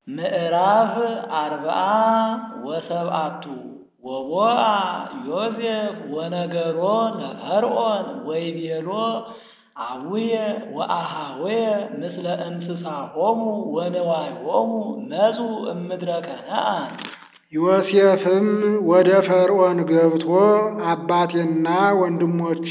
ምዕራፍ አርብዓ ወሰብዓቱ ወቦአ ዮሴፍ ወነገሮ ለፈርዖን ወይቤሎ አቡየ ወአኀውየ ምስለ እንስሳሆሙ ወንዋዮሙ መጹ እምድረ ከነዓን። ዮሴፍም ወደ ፈርዖን ገብቶ አባቴና ወንድሞቼ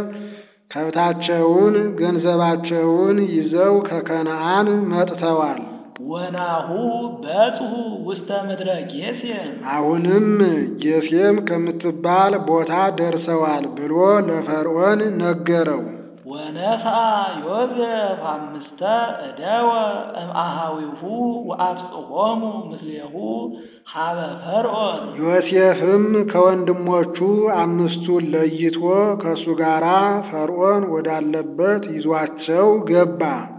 ከብታቸውን ገንዘባቸውን ይዘው ከከነዓን መጥተዋል። ወናሁ በጽሑ ውስተ ምድረ ጌሤም አሁንም ጌሤም ከምትባል ቦታ ደርሰዋል ብሎ ለፈርዖን ነገረው። ወነሣ ዮሴፍ አምስተ እደወ እምአኀዊሁ ወአብጽሖሙ ምስሌሁ ሀበ ፈርዖን። ዮሴፍም ከወንድሞቹ አምስቱን ለይቶ ከእሱ ጋር ፈርዖን ወዳለበት ይዟቸው ገባ።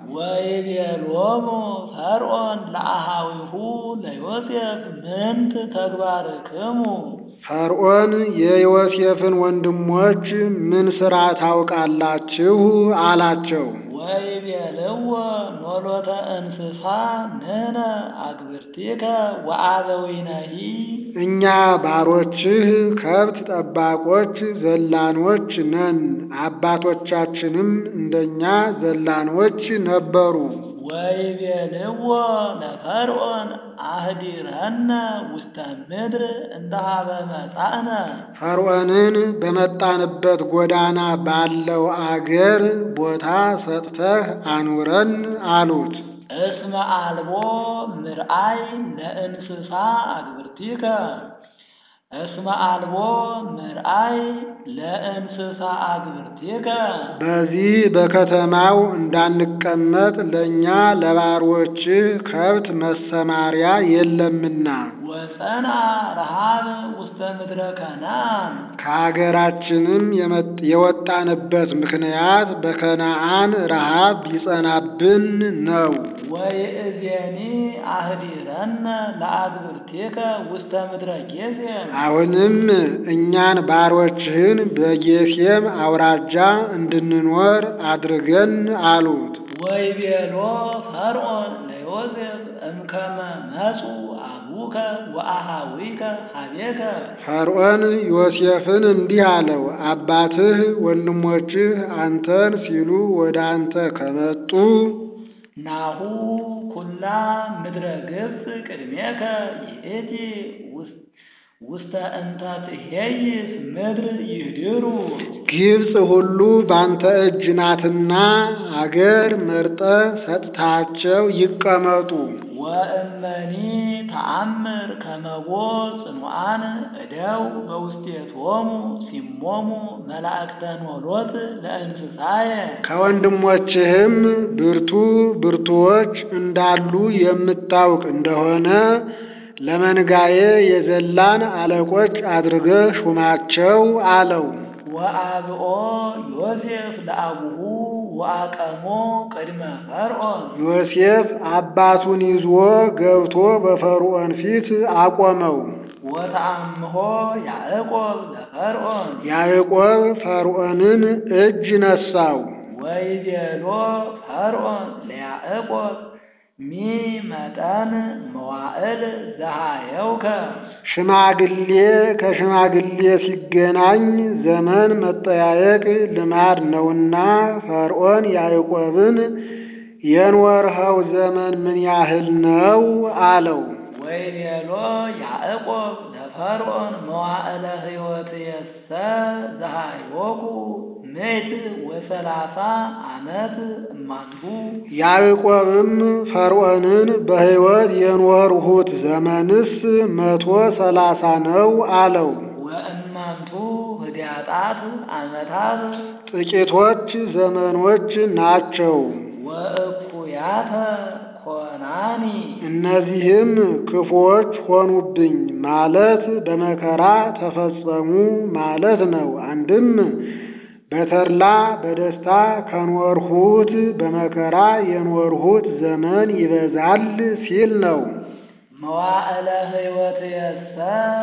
ወይቤሎሙ ፈርዖን ለአኀዊሁ ለዮሴፍ ምንት ተግባርክሙ? ፈርዖን የዮሴፍን ወንድሞች ምን ሥራ ታውቃላችሁ? አላቸው። ወይቤልዎ ኖሎተ እንስሳ ንሕነ አግብርቲከ ወአበዊነሂ። እኛ ባሮችህ ከብት ጠባቆች ዘላኖች ነን፣ አባቶቻችንም እንደኛ ዘላኖች ነበሩ። ወይቤልዎ ለፈርዖን አህዲረነ ውስተ ምድር እንተ ኀበ መጻእነ። ፈርዖንን በመጣንበት ጎዳና ባለው አገር ቦታ ሰጥተህ አኑረን አሉት። እስመ አልቦ ምርአይ ለእንስሳ አግብርቲከ እስመ አልቦ ምርአይ ለእንስሳ አግብርቲከ። በዚህ በከተማው እንዳንቀመጥ ለእኛ ለባሮችህ ከብት መሰማሪያ የለምና ወጸንዐ ረሃብ ውስተ ምድረ ከነዓን። ከአገራችንም የወጣንበት ምክንያት በከነዓን ረሃብ ቢጸናብን ነው። ወይእዜኒ አህዲረነ ለአግብርቲከ ውስተ ምድረ ጌሤም። አሁንም እኛን ባሮችህን በጌሤም አውራጃ እንድንኖር አድርገን አሉት። ወይቤሎ ፈርዖን ለዮሴፍ እምከመ መጹ አቡከ ወአኀዊከ ኀቤከ። ፈርዖን ዮሴፍን እንዲህ አለው፣ አባትህ ወንድሞችህ አንተን ሲሉ ወደ አንተ ከመጡ ናሁ ኩላ ምድረ ግብፅ ቅድሜከ ይእቲ ውስተ እንተ ትኄይስ ምድር ይህድሩ። ግብፅ ሁሉ ባንተ እጅ ናትና አገር መርጠ ሰጥታቸው ይቀመጡ። ወእመኒ ተአምር ከመቦ ጽኑዓን እደው በውስቴቶሙ ሲሞሙ መላእክተ ኖሎት ለእንስሳየ። ከወንድሞችህም ብርቱ ብርቱዎች እንዳሉ የምታውቅ እንደሆነ ለመንጋዬ የዘላን አለቆች አድርገህ ሹማቸው አለው። ወአብኦ ዮሴፍ ለአቡሁ ወአቀሞ ቅድመ ፈርዖን። ዮሴፍ አባቱን ይዞ ገብቶ በፈርዖን ፊት አቆመው። ወተአምሆ ያዕቆብ ለፈርዖን። ያዕቆብ ፈርዖንን እጅ ነሳው። ወይቤሎ ፈርዖን ለያዕቆብ ሚ መጠን መዋዕል ዘሃየውከ። ሽማግሌ ከሽማግሌ ሲገናኝ ዘመን መጠያየቅ ልማድ ነውና ፈርዖን ያዕቆብን የኖርኸው ዘመን ምን ያህል ነው አለው። ወይቤሎ ያዕቆብ ለፈርዖን መዋዕለ ሕይወትየሰ ዘሃይወኩ ምዕት ወሰላሳ ዓመት እማንቱ። ያዕቆብም ፈርዖንን በሕይወት የኖርሁት ዘመንስ መቶ ሰላሳ ነው አለው። ወእማንቱ ህዳጣት ዓመታት ጥቂቶች ዘመኖች ናቸው። ወእኩያተ ኮናኒ እነዚህም ክፉዎች ሆኑብኝ ማለት በመከራ ተፈጸሙ ማለት ነው። አንድም በተድላ በደስታ ከኖርሁት በመከራ የኖርሁት ዘመን ይበዛል ሲል ነው። መዋዕለ ሕይወትየሰ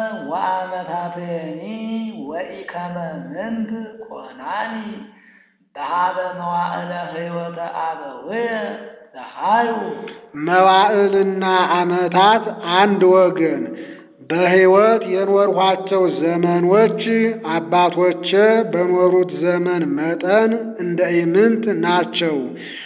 ወአመታትኒ ወኢከመ ምንት ኮናኒ በሃበ መዋዕለ ሕይወተ አበውየ ፀሐዩ መዋዕልና ዓመታት አንድ ወገን በሕይወት የኖርኋቸው ዘመኖች አባቶቼ በኖሩት ዘመን መጠን እንደ ኢምንት ናቸው።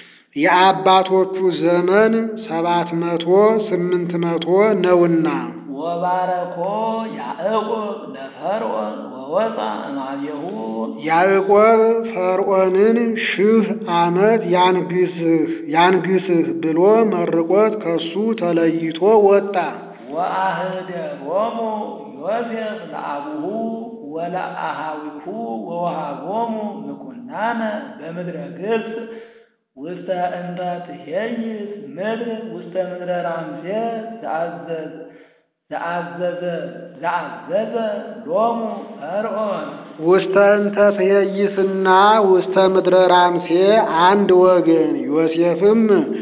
የአባቶቹ ዘመን ሰባት መቶ ስምንት መቶ ነውና። ወባረኮ ያዕቆብ ለፈርዖን ወወፃ እማቤሁ ያዕቆብ ፈርዖንን ሺህ ዓመት ያንግስህ ያንግስህ ብሎ መርቆት ከሱ ተለይቶ ወጣ። ወአህደሮሙ ዮሴፍ ለአቡሁ ወለአሃዊሁ ወወሃቦሙ ምኩናነ በምድረ ግብፅ ውስተ እንተ ትሄይስ ምድር ውስተ ምድረ ራምሴ ዘአዘዝ ዘአዘዘ ዘአዘዘ ሎሙ ፈርዖን ውስተ እንተ ትሄይስና ውስተ ምድረ ራምሴ አንድ ወገን ዮሴፍም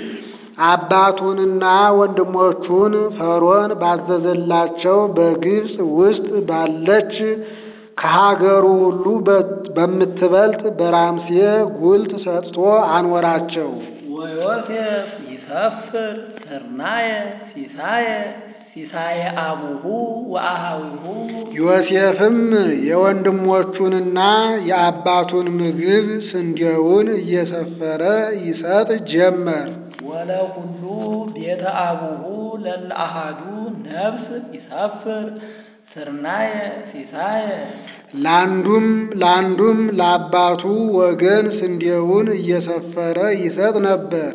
አባቱንና ወንድሞቹን ፈርዖን ባዘዘላቸው በግብፅ ውስጥ ባለች ከሀገሩ ሁሉ በምትበልጥ በራምሴ ጉልት ሰጥቶ አኖራቸው። ወዮሴፍ ይሰፍር ስርናየ ሲሳየ ሲሳየ አቡሁ ወአሃዊሁ ዮሴፍም የወንድሞቹንና የአባቱን ምግብ ስንዴውን እየሰፈረ ይሰጥ ጀመር። ወለኩሉ ቤተ አቡሁ ለለአሃዱ ነፍስ ይሰፍር ስርናየ ሲሳየ ለአንዱም ለአንዱም ለአባቱ ወገን ስንዴውን እየሰፈረ ይሰጥ ነበር።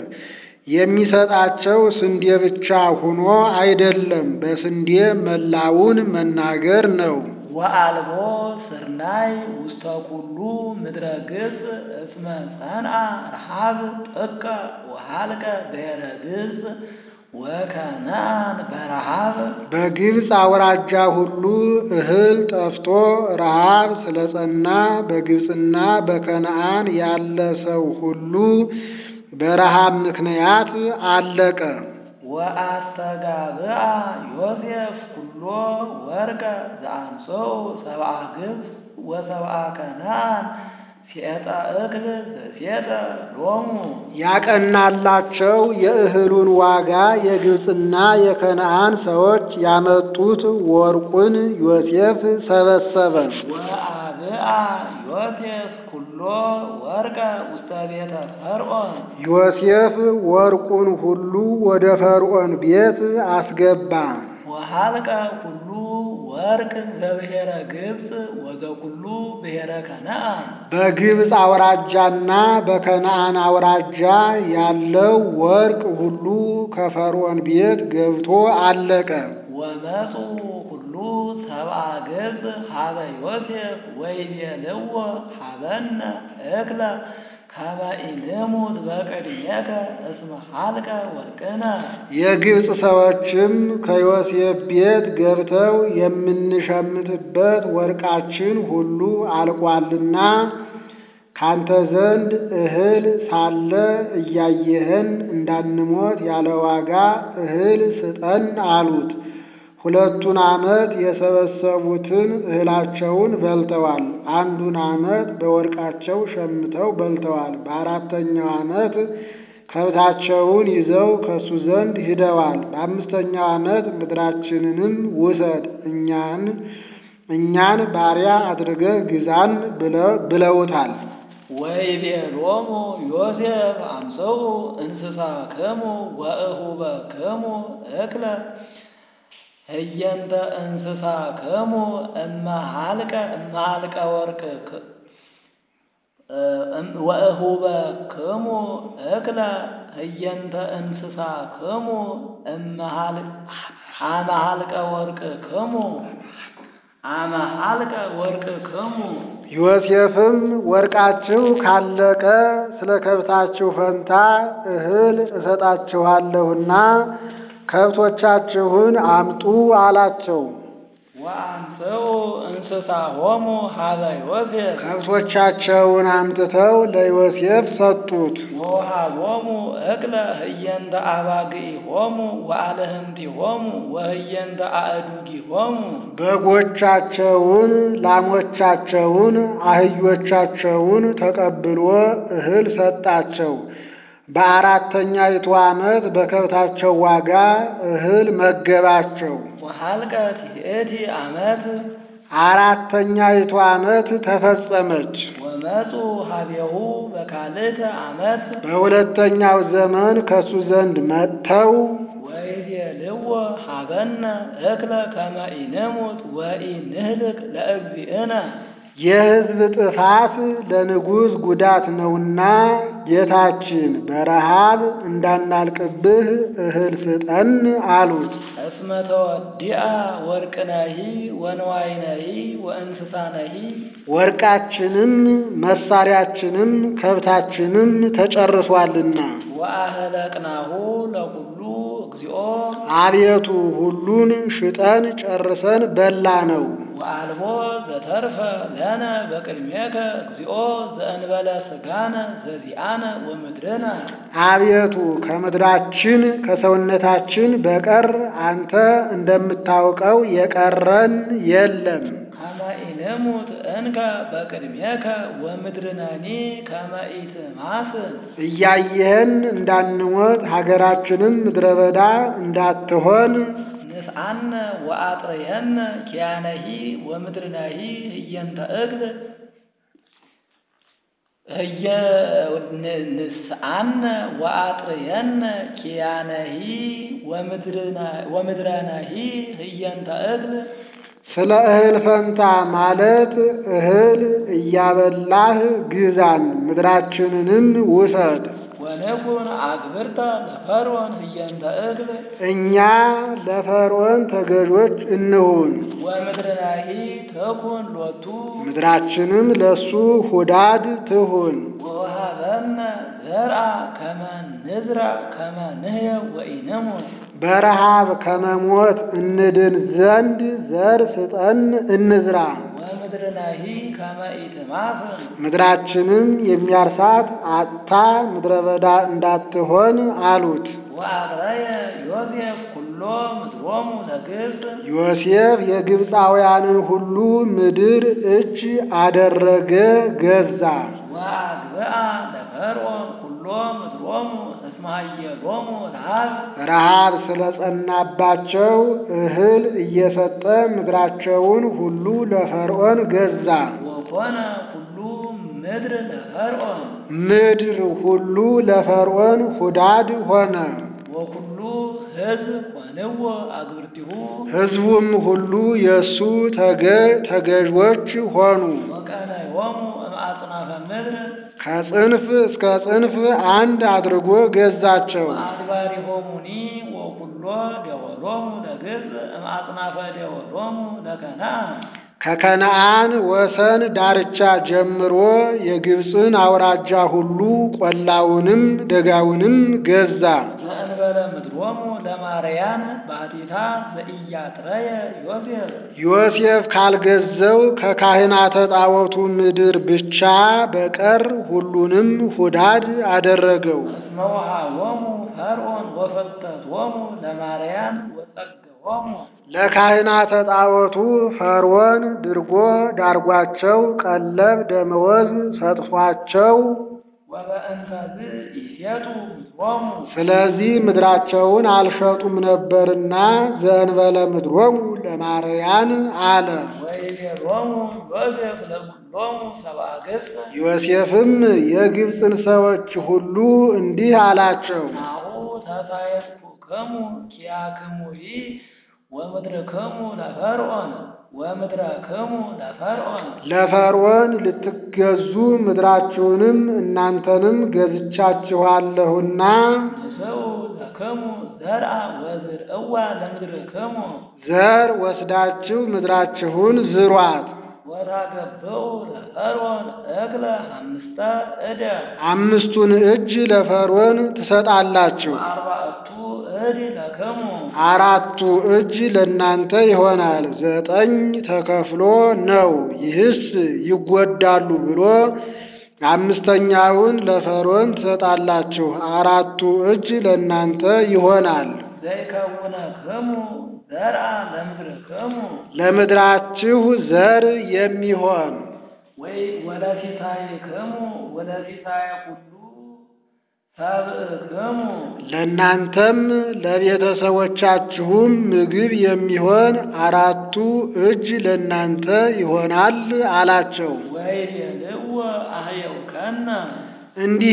የሚሰጣቸው ስንዴ ብቻ ሆኖ አይደለም፣ በስንዴ መላውን መናገር ነው። ወአልቦ ስርናይ ውስተ ኩሉ ምድረ ግብፅ እስመ ጸንዐ ረሃብ ጥቀ ወሃልቀ ብሔረ ግብፅ ወከነአን በረሃብ በግብፅ አውራጃ ሁሉ እህል ጠፍቶ ረሃብ ስለጸና በግብፅና በከነአን ያለ ሰው ሁሉ በረሃብ ምክንያት አለቀ። ወአስተጋብአ ዮሴፍ ኩሎ ወርቀ ዘአንሶኡ ሰብአ ግብፅ ወሰብአ ከነአን ሴጠ እክል ዘሴጠ ሎሙ ያቀናላቸው የእህሉን ዋጋ የግብፅና የከነአን ሰዎች ያመጡት ወርቁን ዮሴፍ ሰበሰበ። ወአብአ ዮሴፍ ኩሎ ወርቀ ውስተ ቤተ ፈርዖን ዮሴፍ ወርቁን ሁሉ ወደ ፈርዖን ቤት አስገባ። ወሃልቀ ኩሉ ወርቅ ዘብሔረ ግብፅ ወዘኩሉ ብሔረ ከነአን በግብፅ አውራጃና በከነአን አውራጃ ያለው ወርቅ ሁሉ ከፈርዖን ቤት ገብቶ አለቀ። ወመፁ ሁሉ ሰብአ ግብፅ ሀበ ዮሴፍ ወይቤልዎ ሀበነ እክለ ከመ ኢንሙት በቅድሜከ እስመ ሀልቀ ወርቅነ የግብፅ ሰዎችም ከዮሴፍ ቤት ገብተው የምንሸምትበት ወርቃችን ሁሉ አልቋልና ካንተ ዘንድ እህል ሳለ እያየህን እንዳንሞት ያለ ዋጋ እህል ስጠን አሉት። ሁለቱን ዓመት የሰበሰቡትን እህላቸውን በልተዋል። አንዱን ዓመት በወርቃቸው ሸምተው በልተዋል። በአራተኛው ዓመት ከብታቸውን ይዘው ከሱ ዘንድ ሂደዋል። በአምስተኛው ዓመት ምድራችንንም ውሰድ እኛን እኛን ባሪያ አድርገህ ግዛን ብለውታል። ወይቤሎሙ ዮሴፍ አምጽኡ እንስሳክሙ ወእሁበክሙ እክለ ህየንተ እንስሳክሙ እመ ሀልቀ እመ ሀልቀ ወርቅ ወእሁበክሙ እክለ ህየንተ እንስሳክሙ እመ አመ ሀልቀ ወርቅክሙ አመ ሀልቀ ወርቅክሙ ዮሴፍም ወርቃችሁ ካለቀ ስለ ከብታችሁ ፈንታ እህል እሰጣችኋለሁና ከብቶቻችሁን አምጡ አላቸው። ወአምጽኡ እንስሳሆሙ ሀበ ዮሴፍ ከብቶቻቸውን አምጥተው ለዮሴፍ ሰጡት። ወውሃቦሙ እክለ ህየንተ አባግኢሆሙ ወአልህምቲሆሙ ወህየንተ አእዱጊሆሙ በጎቻቸውን፣ ላሞቻቸውን፣ አህዮቻቸውን ተቀብሎ እህል ሰጣቸው። በአራተኛይቱ ዓመት በከብታቸው ዋጋ እህል መገባቸው። ወሃልቀት ይእቲ ዓመት አራተኛይቱ ዓመት ተፈጸመች። ወመፁ ሀቤሁ በካልእተ ዓመት በሁለተኛው ዘመን ከሱ ዘንድ መጥተው ወይቤልዎ ሀበነ እክለ ከመ ኢንሙት ወኢንህልክ ለእግዚእነ የሕዝብ ጥፋት ለንጉሥ ጉዳት ነውና ጌታችን በረሃብ እንዳናልቅብህ እህል ስጠን አሉት። እስመ ተወዲአ ወርቅነሂ ወንዋይነሂ ወእንስሳነሂ ወርቃችንም መሳሪያችንም ከብታችንም ተጨርሷልና ወአህለቅናሁ ለኩሉ እግዚኦ አቤቱ ሁሉን ሽጠን ጨርሰን በላ ነው። ወአልቦ ዘተርፈ ለነ በቅድሜከ እግዚኦ ዘእንበለ ሥጋነ ዘዚአነ ወምድርነ አቤቱ ከምድራችን ከሰውነታችን በቀር አንተ እንደምታውቀው የቀረን የለም። ከመ ኢንሙት እንከ በቅድሜከ ወምድርነኒ ከመ ኢትማስን እያየህን እንዳንሞት ሀገራችንም ምድረ በዳ እንዳትሆን ንስአነ ወአጥረየነ ኪያነሂ ወምድርነሂ ህየንተ እግል ህየ ንስአነ ወአጥረየነ ኪያነሂ ወምድረነሂ ህየንተ እግል ስለ እህል ፈንታ ማለት እህል እያበላህ ግዛን፣ ምድራችንንም ውሰድ። ወንኩን አግብርተ ለፈርዖን ህየንተ እግል እኛ ለፈርዖን ተገዦች እንሁን፣ ወምድርናሂ ተኩን ሎቱ ምድራችንም ለሱ ሁዳድ ትሁን። ወወሃበነ ዘርአ ከመ ንዝራ ከመ ንህየው ወኢንሙት በረሃብ ከመሞት እንድን ዘንድ ዘር ስጠን እንዝራ። ወምድርናሂ ከመ ኢትማስን ምድራችንም የሚያርሳት አጥታ ምድረ በዳ እንዳትሆን አሉት። ወአጥረየ ዮሴፍ ኩሎ ምድሮሙ ለግብፅ ዮሴፍ የግብፃውያንን ሁሉ ምድር እጅ አደረገ፣ ገዛ። ወአግብአ ለፈርዖን ኩሎ ምድሮሙ እስመ ሀየሎሙ ረሃብ ረሃብ ስለጸናባቸው እህል እየሰጠ ምድራቸውን ሁሉ ለፈርዖን ገዛ። ወኮነ ኩሉ ምድር ለፈርዖን ምድር ሁሉ ለፈርዖን ሁዳድ ሆነ። ወኩሉ ሕዝብ ኮንዎ አግብርቲሁ ሕዝቡም ሁሉ የእሱ ተገ- ተገዥዎች ሆኑ። ወቀነዮሙ እምአጽናፈ ምድር ከጽንፍ እስከ ጽንፍ አንድ አድርጎ ገዛቸው። ወአድባሪሆሙኒ ወኩሎ ደወሎሙ ለግብፅ እምአጽናፈ ደወሎሙ ለከነዓን ከከነዓን ወሰን ዳርቻ ጀምሮ የግብፅን አውራጃ ሁሉ ቆላውንም ደጋውንም ገዛ። ዘእንበለ ምድሮሙ ለማርያን ባቲታ ዘኢያጥረየ ዮሴፍ ዮሴፍ ካልገዘው ከካህናተ ጣዖቱ ምድር ብቻ በቀር ሁሉንም ሁዳድ አደረገው። እስመ ወሃቦሙ ፈርዖን ወፈልጠቶሙ ለማርያን ወጸገዎሙ ለካህናተ ጣዖቱ ፈርዖን ድርጎ ዳርጓቸው ቀለብ ደመወዝ ሰጥቷቸው ወበእንተዝ ኢሴቱ ምድሮሙ ስለዚህ ምድራቸውን አልሸጡም ነበርና ዘእንበለ ምድሮሙ ለማርያን አለ። ወይቤሎሙ ዮሴፍ ለኩሎሙ ሰብአ ገጽ ዮሴፍም የግብፅን ሰዎች ሁሉ እንዲህ አላቸው፣ ናሁ ተሳየጥኩክሙ ኪያክሙሂ ወምድርክሙ ለፈርዖን ወምድረክሙ ለፈርዖን ለፈርዖን ልትገዙ ምድራችሁንም እናንተንም ገዝቻችኋለሁና ንስኡ ለክሙ ዘርአ ወዝርእዋ ለምድርክሙ ዘር ወስዳችሁ ምድራችሁን ዝሯት። ወታገብኡ ለፈርዖን እክለ አምስተ እደ አምስቱን እጅ ለፈርዖን ትሰጣላችሁ፣ ወአርባዕቱ እድ ለክሙ አራቱ እጅ ለእናንተ ይሆናል። ዘጠኝ ተከፍሎ ነው። ይህስ ይጎዳሉ ብሎ አምስተኛውን ለፈርዖን ትሰጣላችሁ፣ አራቱ እጅ ለእናንተ ይሆናል። ዘይከውነክሙ ዘርአ ለምድርክሙ ለምድራችሁ ዘር የሚሆን ወይ ወለፊታይክሙ ወለፊታየ ኩሉ ሰብእክሙ ለእናንተም ለቤተሰቦቻችሁም ምግብ የሚሆን አራቱ እጅ ለእናንተ ይሆናል አላቸው። ወይቤልዎ አህየውከነ እንዲህ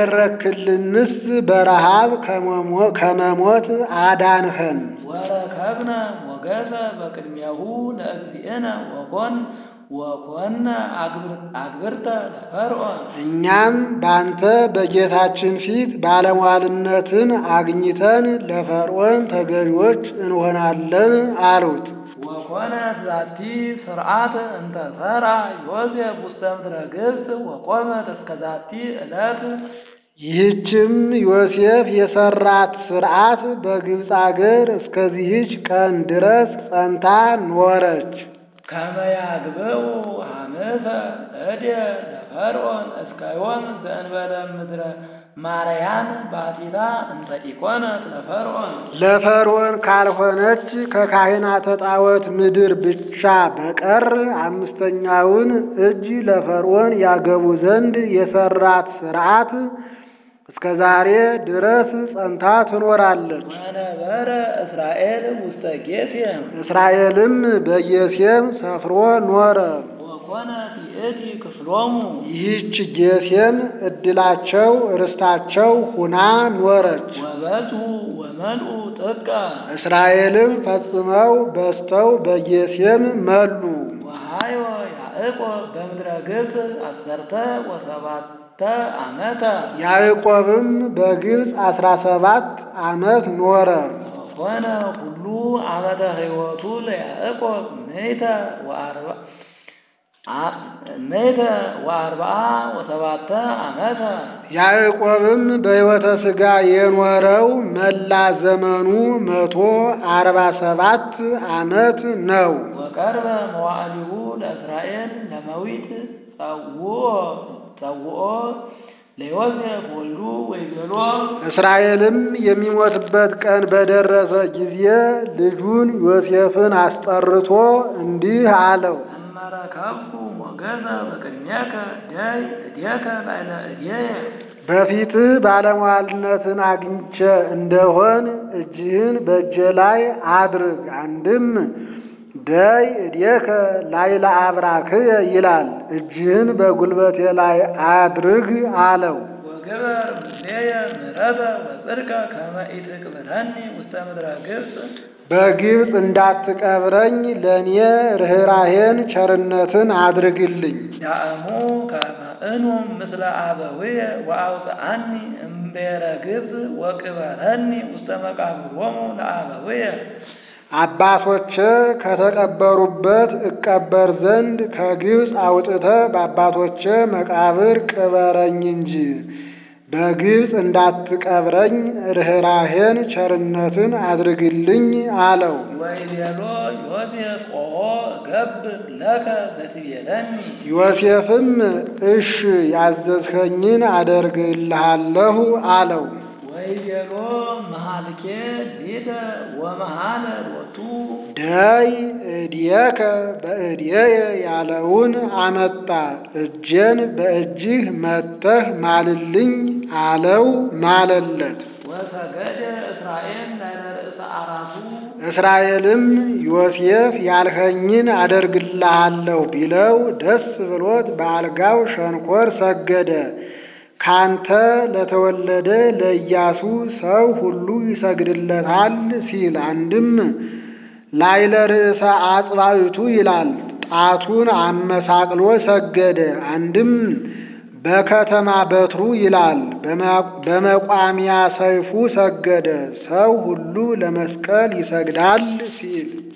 ካደረክልንስ በረሃብ ከመሞ- ከመሞት አዳንኸን። ወረከብነ ሞገሰ በቅድሜሁ ለእግዚእነ ወኮን ወኮነ አግብር- አግብርተ ለፈርዖን እኛም ባንተ በጌታችን ፊት ባለሟልነትን አግኝተን ለፈርዖን ተገዥዎች እንሆናለን አሉት። ወኮነት ዛቲ ስርዓት እንተ ሠራ ዮሴፍ ውስተ ምድረ ግብፅ ወቆመት እስከ ዛቲ ዕለት ይህችም ዮሴፍ የሰራት ሥርዓት በግብፅ አገር እስከዚህች ቀን ድረስ ጸንታ ኖረች። ከመ ያግብኡ ሐመሰ እዴ ለፈርዖን እስከ ዮም ዘእንበለ ምድረ ማርያን ባቲታ እንተ ኢኮነት ለፈርዖን ለፈርዖን ካልሆነች ከካህናተ ጣዖት ምድር ብቻ በቀር አምስተኛውን እጅ ለፈርዖን ያገቡ ዘንድ የሰራት ሥርዓት እስከ ዛሬ ድረስ ጸንታ ትኖራለች። ወነበረ እስራኤል ውስተ ጌሤም እስራኤልም በጌሤም ሰፍሮ ኖረ። ወኮነት ይእቲ ክፍሎሙ ይህች ጌሤም ዕድላቸው ርስታቸው ሁና ኖረች። ወበዝሁ ወመልኡ ጥቀ እስራኤልም ፈጽመው በዝተው በጌሤም መሉ። ወሃዮ ያዕቆብ በምድረ ግብፅ አሰርተ ወሰባተ ዓመተ ያዕቆብም በግብፅ አስራ ሰባት ዓመት ኖረ። ወኮነ ሁሉ ዓመተ ሕይወቱ ለያዕቆብ ምእተ ወአርባ አ- ምእተ ወአርብዓ ወሰባተ ዓመተ ያዕቆብም በሕይወተ ሥጋ የኖረው መላ ዘመኑ መቶ አርባ ሰባት ዓመት ነው። ወቀርበ መዋዕሊሁ ለእስራኤል ለመዊት ጸውኦ ጸውኦ ለዮሴፍ ወልዱ ወይቤሎ እስራኤልም የሚሞትበት ቀን በደረሰ ጊዜ ልጁን ዮሴፍን አስጠርቶ እንዲህ አለው። እመረከብኩ ሞገሰ በቅድሜከ ደይ እዴከ ላዕለ እዴየ በፊትህ ባለሟልነትን አግኝቼ እንደሆን እጅህን በእጄ ላይ አድርግ። አንድም ደይ እዴከ ላዕለ አብራክየ ይላል። እጅህን በጉልበቴ ላይ አድርግ አለው። ወግበር ምስሌየ ምሕረተ ወጽድቀ ከመ ኢትቅብረኒ ውስተ ምድረ ግብፅ በግብፅ እንዳትቀብረኝ ለእኔ ርኅራሄን ቸርነትን አድርግልኝ። ዳእሙ ከመ እኑም ምስለ አበውየ ወአውፅአኒ እምቤረ ግብፅ ወቅበረኒ ውስተ መቃብሮሙ ለአበውየ አባቶቼ ከተቀበሩበት እቀበር ዘንድ ከግብፅ አውጥተህ በአባቶቼ መቃብር ቅበረኝ እንጂ በግብፅ እንዳትቀብረኝ ርኅራሄን ቸርነትን አድርግልኝ አለው። ወይቤሎ ዮሴፍ ኦሆ እገብር ለከ ዘትቤለኒ ዮሴፍም እሽ ያዘዝኸኝን አደርግልሃለሁ አለው። ወይቤሎ መሃልኬ ሊተ ወመሃለ ሎቱ ደይ እድየከ በእድየ ያለውን አመጣ። እጄን በእጅህ መተህ ማልልኝ አለው፣ ማለለት። ወሰገደ እስራኤል ላዕለ ርእሰ አራቱ እስራኤልም ዮሴፍ ያልኸኝን አደርግልሃለሁ ቢለው ደስ ብሎት በአልጋው ሸንኮር ሰገደ። ካንተ ለተወለደ ለኢያሱ ሰው ሁሉ ይሰግድለታል ሲል አንድም ላዕለ ርእሰ አጽባዕቱ ይላል። ጣቱን አመሳቅሎ ሰገደ። አንድም በከተማ በትሩ ይላል። በመቋሚያ ሰይፉ ሰገደ። ሰው ሁሉ ለመስቀል ይሰግዳል ሲል